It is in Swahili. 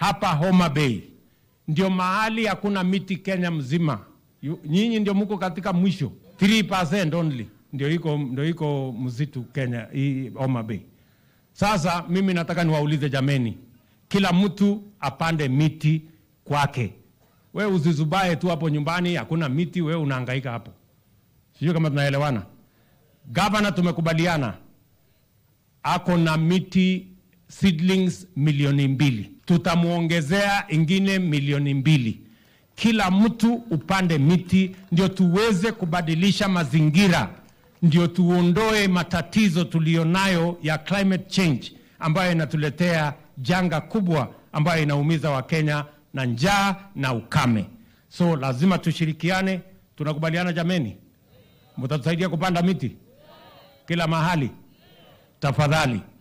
hapa Homa Bay ndio mahali hakuna miti Kenya mzima. Yu- Nyinyi ndio mko katika mwisho 3% only ndio iko ndio iko msitu Kenya hii Homa Bay. Sasa mimi nataka niwaulize jameni, kila mtu apande miti kwake. We usizubae tu hapo nyumbani, hakuna miti, we unahangaika hapo. Sijui kama tunaelewana. Gavana tumekubaliana ako na miti seedlings milioni mbili, tutamwongezea ingine milioni mbili. Kila mtu upande miti, ndio tuweze kubadilisha mazingira, ndio tuondoe matatizo tuliyonayo ya climate change ambayo inatuletea janga kubwa ambayo inaumiza Wakenya na njaa na ukame. So lazima tushirikiane. Tunakubaliana jameni? Mtatusaidia kupanda miti kila mahali tafadhali.